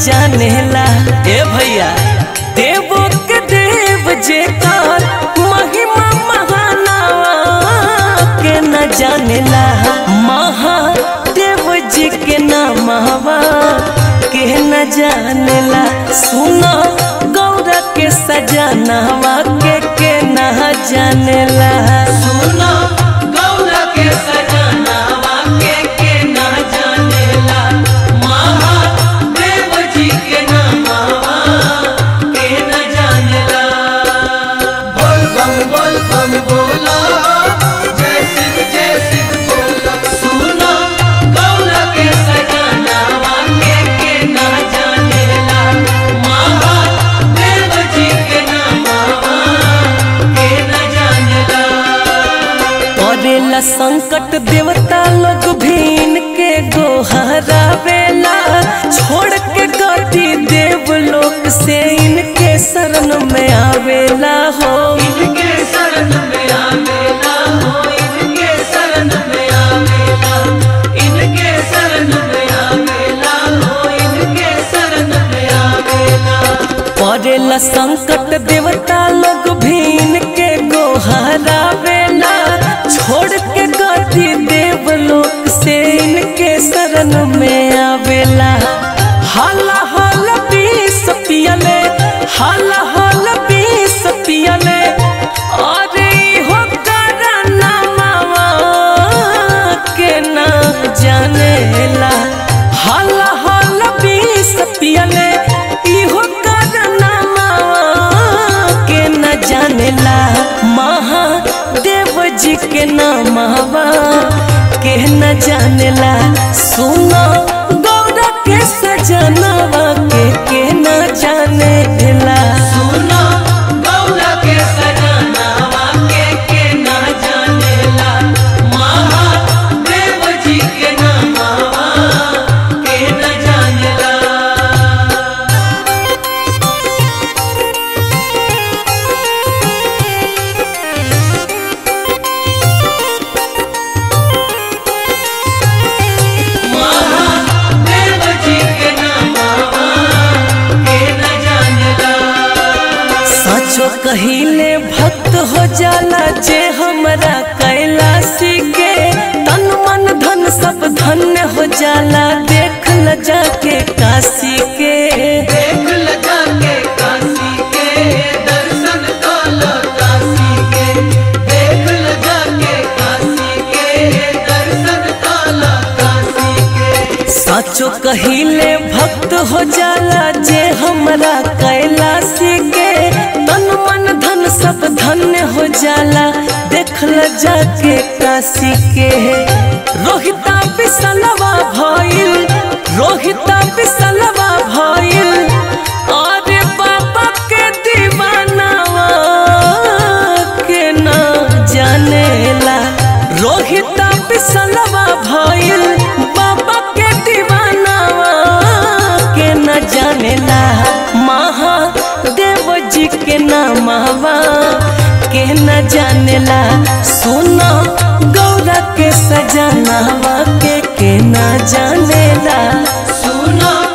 जानेला ए भैया देवो के देव जेकर महिमा महानावा के न जानेला महादेव जी के नामवा के न जानेला सुनो गौरा के सजनावा के के न जानेला सुनो गौरा के सजनावा के के न जानेला महादेव जी के नामवा के न जानेला बोल बम बोल बम बोला जय सिद्ध जय सिद्ध बोला सुनो गौरा के सजनावा के के न जानेला महादेव जी के नामवा के न जानेला करेला संकट देवता लोग भीन के गोहरा बेला छोड़ के गति देव लोक से इनके शरण में आवेला हो इनके शरण में आवेला हो इनके शरण में आवेला इनके शरण में आवेला हो इनके शरण में आवेला पड़ेला संकट देवता लोग भीन के गोहरा बेला छोड़ के गति देव लोक से इनके शरण में आवेला हाला हल बीस पियले हाला हल बीस पियले अरे हो करना मामा के ना जानेला हाला हल बीस पियले इहो करना मामा के न जानेला महादेव जी के नामवा के न जानेला सुनो गौरा के सजनवा के के न जानेला सुनो गौरा के सजनवा के के न जानेला महादेव जी के नामवा के न जानेला महादेव जी के नामवा के न जानेला सचो कहिले भक्त हो जाला जे हमरा कैलाशी के तन मन धन सब धन्य हो जाला देख ल जाके काशी के देख ल जाके काशी के दर्शन काला काशी के देख ल जाके काशी के दर्शन काला काशी के सचो कहिले भक्त हो जाला जे हमरा कैलाशी के तन मन धन सब धन्य हो जाला देख ल जाके काशी के रोहिता बिसलवा भइल रोहिता बिसलवा भइल अरे बाबा के दीवानावा के ना जानेला रोहिता बिसलवा भइल बाबा के दीवानावा के न जानेला महादेव जी के नामवा के न जानेला सुनो गौरा के सजनावा के के न जानेला सुनो